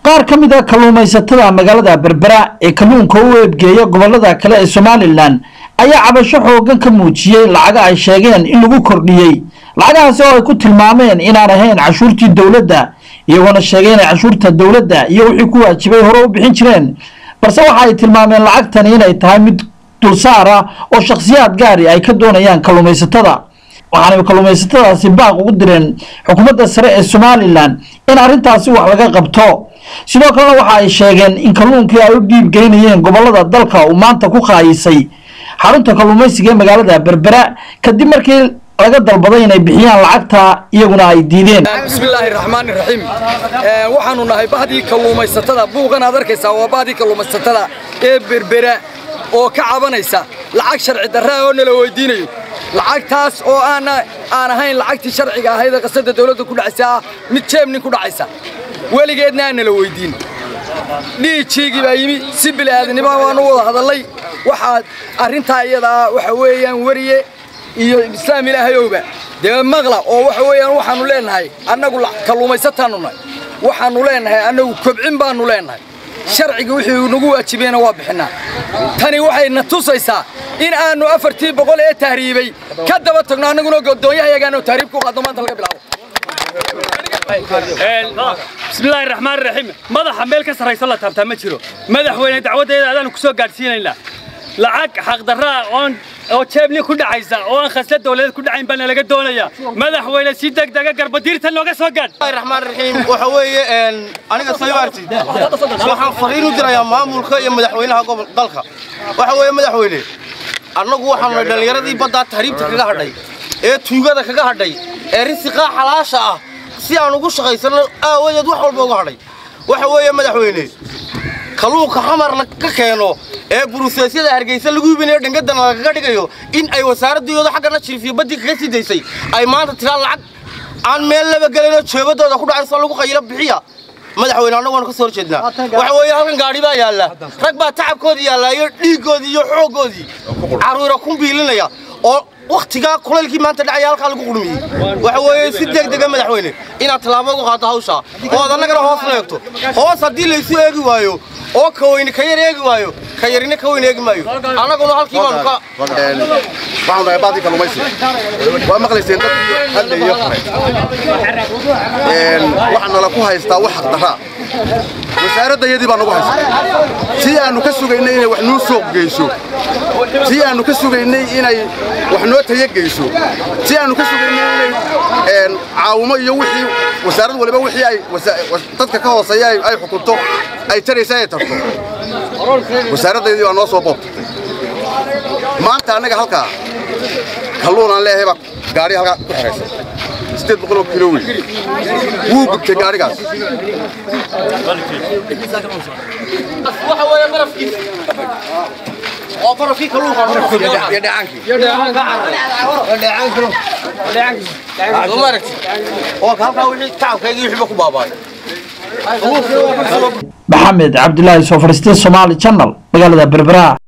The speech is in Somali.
qaar ka mid a kalluumaysatada magaalada berbera ee kalluunka u eebgeeya gobolada kale ee somalilan ayaa cabasho xoogan ka muujiyey lacaga ay sheegeen in lagu kordhiyey lacagahaasi oo ay ku tilmaameen inaan ahayn cashuurtii dowladda iyagoona sheegay inay cashuurta dowladda iyo wixii ku waajibay hore u bixin jireen balse waxa ay tilmaameen lacagtani inay tahay mid dulsaar ah oo shakhsiyaad gaari ay ka doonayaan kalluumaysatada waxaanay kalluumaysatadaasi baaq ugu direen xukuumadda sare ee somalilan in arrintaasi wax laga qabto sidoo kalena waxa ay sheegeen in kalluunkii ay u dhiib geynayeen gobolada dalka uu maanta ku qaayisay xarunta kalluumaysiga ee magaalada berbera kadib markii laga dalbaday inay bixiyaan lacagta iyaguna ay diideen bismillaahi raxmaani raxiim waxaanu nahay bahdii kalluumaysatada buuqan aad arkaysaa waa bahdii kalluumaysatada ee berbera oo ka cabanaysa lacag sharci darraa oo nala weydiinayo lacagtaas oo aana aan ahayn lacagtii sharciga ahayd ee qasada dawladda ku dhacaysa ah mid jeebnin ku dhacaysa weligeedna aan nala weydiin dhiijiigii baa yimi si bili'aadanimo waanu wada hadallay waxaa arrintaa iyadaa waxa weeyaan weriye iyo islaam ilaahayowba dee maqla oo waxa weeyaan waxaannu leennahay annagu kalluumaysataannu nahay waxaannu leennahay annagu kobcin baannu leennahay sharciga wixii nagu waajibayna waa bixinnaa tani waxay na tusaysaa in aannu afartii boqol ee tahriibay ka daba tagno annaguna godoonyahayagaanoo tahriib ku qaadno maanta laga bilaabo bismillaahi raxmaan raxiim madaxa meel ka sarrayso la taabtaa ma jiro madaxweyne dacwaddeeda adaanu ku soo gaadhsiinaynaa lacag xaqdarraa oon oo jeebni ku dhacaysa oo aan khasla dawladeed ku dhacayn baana laga doonayaa madaxweyne si degdega garbadiirta nooga soo gaadh raxmaan raxiim waxa weeye aniga saybaarti waxaan fariin u dirayaa maamulka iyo madaxweynaha gobol dalka waxa weeye madaxweyne annagu waxaanu nahay dhallinyaradii baddaa tahriibta kaga hadhay ee tuugada kaga hadhay ee risiqaa xalaasha ah si aan ugu shaqaysanno aawadeed wax walba uga hadhay waxa weeye madaxweyne kalluunka xamar laga keeno ee buruseesyada hargeysa lagu hibinayo dhangadana lagaga dhigayo in ay wasaaraddiiyooda xaggana jirifiyo baddii kaga sii daysay ay maanta tiraa lacag aan meel laba gelinoo jeebadooda ku dhacayso lagu qayilo bixiya madaxweyne annagu waanu ka soo horjeednaa waxa weeye halkan gaadhi baa yaalla rag baa tacabkoodii yaallaa iyo dhiiggoodii iyo xooggoodii carruura ku biilinaya oo wakhtigaa kulaylkii maanta dhacaya halkaa lagu qurmiyey waxa weeye si degdega madaxweyne inaad tallaabo uga qaaddo hawshaa oo ad annagana hoos la eegto hoos haddii laysu eegi waayo oo ka weyne ka yar eegi waayo ka yarina ka weyn eegi maayo annaguna halkii baanu ka waxaan nahay baadii kalluumaysiga waa maqlayseen dadkii hadlayo waxaa nala ku haystaa wax xaqdarraa wasaaraddayadii baa nagu haysta si aannu ka sugaynay inay wax noo suuq geyso si aannu ka sugaynay inay wax noo tayo geyso si aannu ka sugaynay inay caawimo iyo wixii wasaarad waliba wixii ay dadka ka hooseeya ay xukunto ay taraysa ay tarto wasaaraddayadii baa noo soo boobtay maanta annaga halkaa kalluun aan leeyahay baa gaari halkaa ku xihaysa sideed boqol oo kilo weyn wuu gubtay gaarigaas waxa weeye barafkiisa oo barafkii kalluunka iyo dhacaankii maaragti oo halkaa wixii tacabkaygii wixiiba ku baaba'ay maxamed cabdilaahi soo fadhiistay somaali channel magaalada berbera